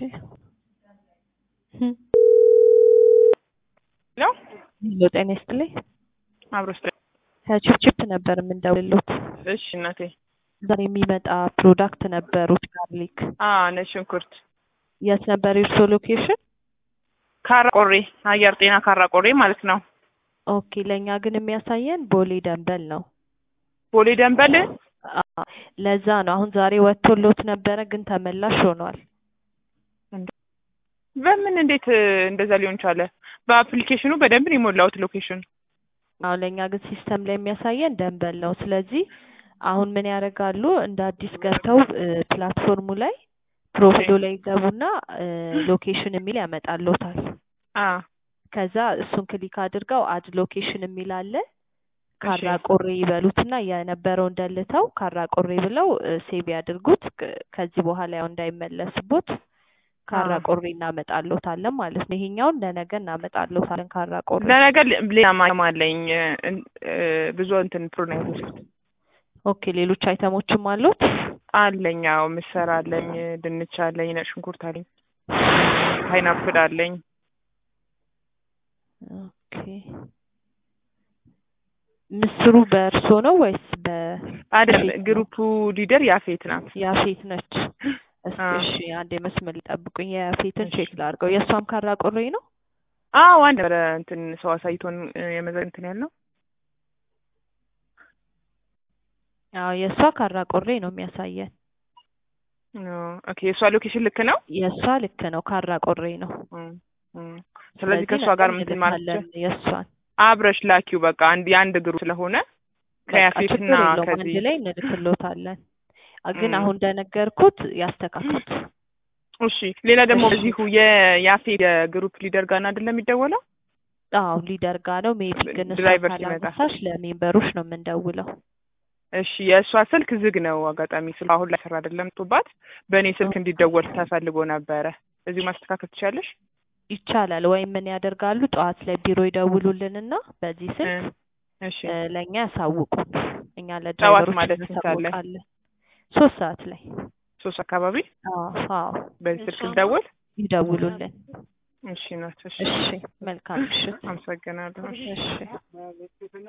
ነው ሄሎ ጤና ይስጥልኝ። አብሮ ስ ከቺፕቺፕ ነበር የምንደውልሎት። እሺ እናቴ ዛሬ የሚመጣ ፕሮዳክት ነበሩት ጋርሊክ። አ ነጭ ሽንኩርት የት ነበር የእርሶ ሎኬሽን? ካራ ቆሬ አየር ጤና ካራ ቆሬ ማለት ነው። ኦኬ ለእኛ ግን የሚያሳየን ቦሌ ደንበል ነው። ቦሌ ደንበል አ- ለዛ ነው አሁን ዛሬ ወጥቶሎት ነበረ ግን ተመላሽ ሆኗል። በምን እንዴት እ, እንደዛ ሊሆን ቻለ? በአፕሊኬሽኑ በደንብ ነው የሞላሁት ሎኬሽን። አሁን ለእኛ ግን ሲስተም ላይ የሚያሳየን ደንበል ነው። ስለዚህ አሁን ምን ያደርጋሉ እንደ አዲስ ገብተው እ, ፕላትፎርሙ ላይ ፕሮፊሎ ላይ ይገቡና እ, ሎኬሽን የሚል ያመጣሎታል። አ ከዛ እሱን ክሊክ አድርገው አድ ሎኬሽን የሚል አለ። ካራ እሺ። ቆሬ ይበሉትና የነበረውን ደልተው ካራ ቆሬ ብለው ሴቭ ያድርጉት። ክ- ከዚህ በኋላ ያው እንዳይመለስቦት ካራ አዎ። ቆሬ እናመጣሎታለን ማለት ነው። ይሄኛውን ለነገ እናመጣሎታለን ካራ ቆሬ። ለነገ ሌላ ማየም አለኝ እ, እ, ብዙ እንትን ፕሮናይቶች ኦኬ ሌሎች አይተሞችም አሉት? አለኝ። አዎ ምስር አለኝ፣ ድንች አለኝ፣ ነጭ ሽንኩርት አለኝ፣ ፓይናፕል አለኝ። ኦኬ ምስሩ በእርሶ ነው ወይስ በ አይደል ፌት ነው? ግሩፑ ሊደር ያፌት ናት። ያፌት ነች? እስኪ አዎ። እሺ አንዴ መስመር ሊጠብቁኝ የፌትን እሺ። ቼክ ላድርገው። የእሷም ካራ ቆሬ ነው? አዎ አንድ ነበረ እንትን ሰው አሳይቶን እ, የመዘ እንትን ያልነው አዎ የእሷ ካራ ቆሬ ነው የሚያሳየን። ኦኬ የእሷ ሎኬሽን ልክ ነው። የእሷ ልክ ነው ካራ ቆሬ ነው። እም፣ እም። ስለዚህ ከእሷ ነገ ጋር ምንትን ማለት እንልካለን የእሷን አብረሽ ላኪው በቃ አንድ የአንድ ግሩ ስለሆነ በቃ ከያፌትና ችግር የለውም አንድ ከዚህ ላይ እንልክሎታለን። አ- ግን እም። አሁን እንደነገርኩት ያስተካክሉት። እሺ ሌላ ደግሞ እሺ። እዚሁ የያፌ የግሩፕ ሊደር ጋር አይደለም የሚደወለው አዎ ሊደር ጋ ነው ሜቢ ግን እሷ ድራይቨር ሲመጣ ካላነሳሽ ለሜምበሮች ነው የምንደውለው። እሺ የእሷ ስልክ ዝግ ነው አጋጣሚ ስልክ አሁን ላይ ስራ አይደለም ቶባት በእኔ ስልክ እንዲደወል ተፈልጎ ነበረ እዚሁ ማስተካከል ትችላለሽ ይቻላል ወይም ምን ያደርጋሉ ጠዋት ላይ ቢሮ ይደውሉልንና በዚህ እ፣ ስልክ እሺ እ፣ ለእኛ ያሳውቁን። እኛ ጠዋት ለድራይቨሮች ማለት ስንት ሰዓት ላይ? እናሳውቃለን። ሶስት ሰዓት ላይ ሶስት አካባቢ አዎ አዎ በዚህ ስልክ ልደውል ይደውሉልን። እሺ ናት እሺ እሺ መልካም ምሽት። አመሰግናለሁ እሺ እሺ